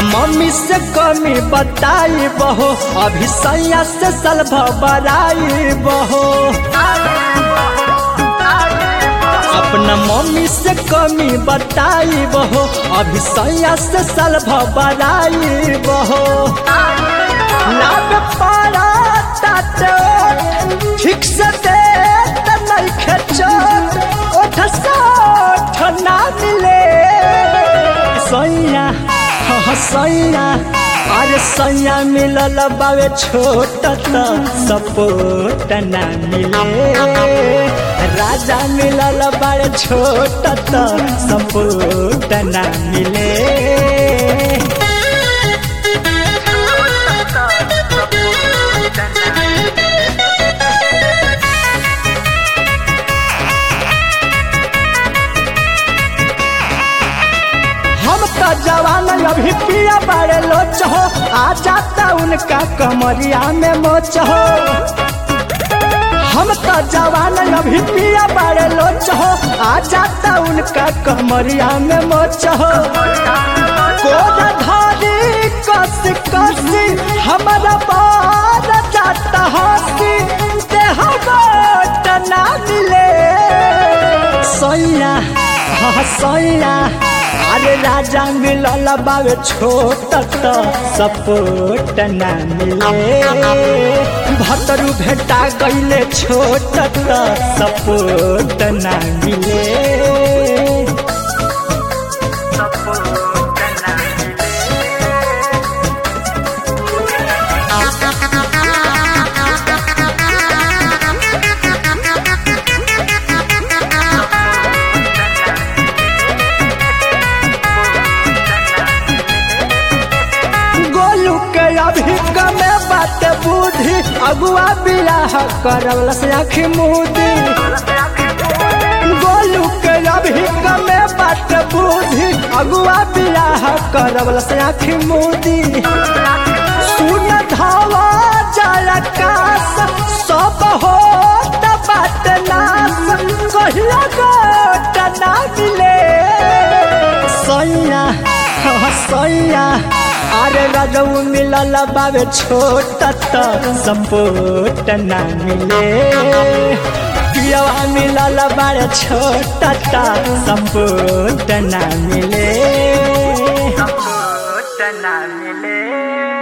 mummy से कमी बताई बहो अभी सैया से सलभ बराई बहो अपना मम्मी से कमी बताई बहो अभी सैया से सलभ बराई बहो लाभ पारा ताते ठीक से दे त नइखे चोट ओठ सोठ ना मिले सैया हाँ सैया अरे सैया मिलल बावे छोट त सपोट ना मिले राजा मिलल बावे छोट त सपोट ना मिले हम तो जवान अभी पिया बड़े लोच हो आ जाता उनका कमरिया में मोच हो हम तो जवान अभी पिया बड़े लोच हो आ जाता उनका कमरिया में मोच हो कोद धारी कस कसी हमारा बार जाता हसी देह गोट ना मिले सैया हाँ सैया अरे राजा मिलल बावे छोट त सपोट ना मिले भतरू भेटा गईले छोट त सपोट ना मिले गोलू के अभी कमे बात बुद्धि अगुआ बियाह करवल से आखी मुदी गोलू के अभी कमे बात बुद्धि अगुआ बियाह करवल से आखी मुदी सुन धावा जल कास सब हो बात नास कहिया गोट ना मिले सैया हाँ सैया अरे रजऊ मिलल बावे छोट त सपोट ना मिले पियवा मिलल बारे छोट त सपोट ना मिले ना मिले